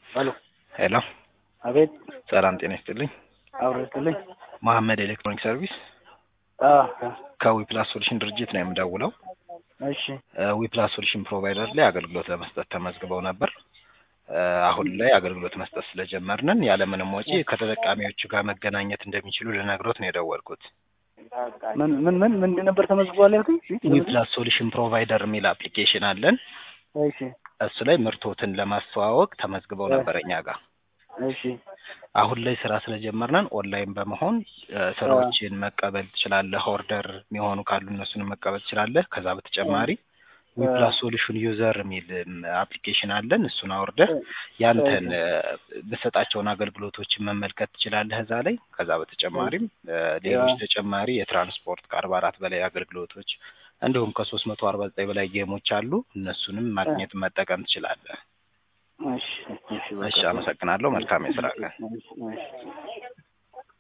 ሄሎ ሄሎ አቤት ሰላም ጤና ይስጥልኝ። አውረድልኝ መሐመድ ኤሌክትሮኒክ ሰርቪስ ከዊፕላስ ሶሉሽን ድርጅት ነው የምደውለው። እሺ ዊፕላስ ሶሉሽን ፕሮቫይደር ላይ አገልግሎት ለመስጠት ተመዝግበው ነበር። እ አሁን ላይ አገልግሎት መስጠት ስለጀመርንን ያለምንም ወጪ ከተጠቃሚዎቹ ጋር መገናኘት እንደሚችሉ ልነግሮት ነው የደወልኩት። ምን ምን ምን ምንድን ነበር ተመዝግቧል ያልኩኝ? ዊፕላስ ሶሉሽን ፕሮቫይደር የሚል አፕሊኬሽን አለን። እሺ እሱ ላይ ምርቶትን ለማስተዋወቅ ተመዝግበው ነበር እኛ ጋር። እሺ አሁን ላይ ስራ ስለጀመርነን ኦንላይን በመሆን እ ስራዎችን መቀበል ትችላለህ። ኦርደር የሚሆኑ ካሉ እነሱንም መቀበል ትችላለህ። ከዛ በተጨማሪ ዊፕላስ ሶሉሽን ዩዘር የሚል አፕሊኬሽን አለን። እሱን አውርደህ ያንተን እ በሰጣቸውን አገልግሎቶችን መመልከት ትችላለህ እዛ ላይ። ከዛ በተጨማሪም እ ሌሎች ተጨማሪ የትራንስፖርት ከአርባ አራት በላይ አገልግሎቶች እንዲሁም ከሶስት መቶ አርባ ዘጠኝ በላይ ጌሞች አሉ። እነሱንም ማግኘት መጠቀም ትችላለህ። እሺ እሺ በቃ። እሺ፣ አመሰግናለሁ። መልካም የስራ ቀን። እሺ፣ እሺ።